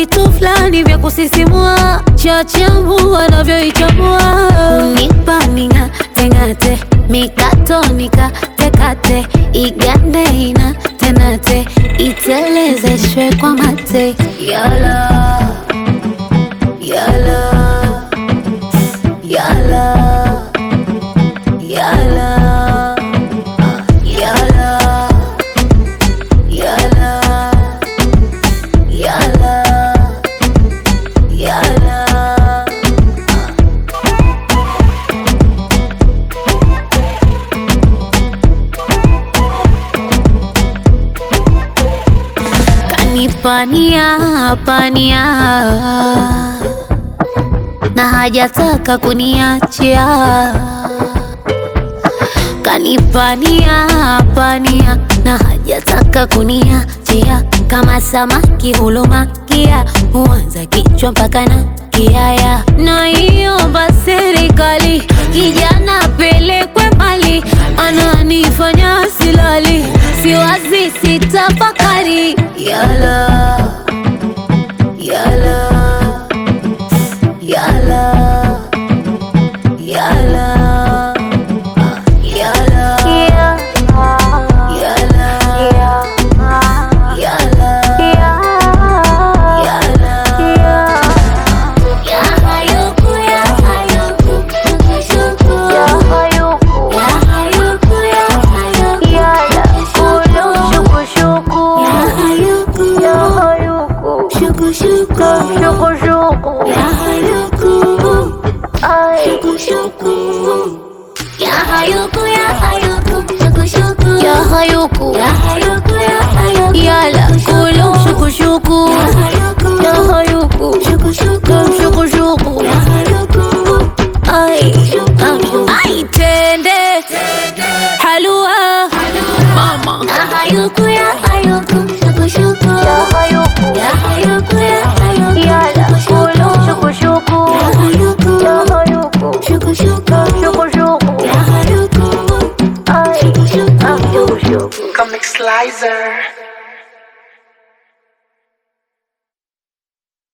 vitu fulani vya kusisimua, chachamu wanavyoichambua, unipa ning'ate ng'ate, mikato nikatekate, igande ina tenate, itelezeshwe kwa mate, yala yala yala yala yala yala yala yala kanipania pania na hajataka kuniachia kanipania pania na hajataka kuniachia kama samaki hulumakia huanza kichwa mpaka na kiaya na iomba serikali kijana pelekwe mbali ananifanya silali siwazi sitafakari yala yala yala yala yala yala yala Ya hayuku Yala kulu shuku shuku Ya hayuku Shuku shuku Ay Ay tende Halua Mama Comic Slicer.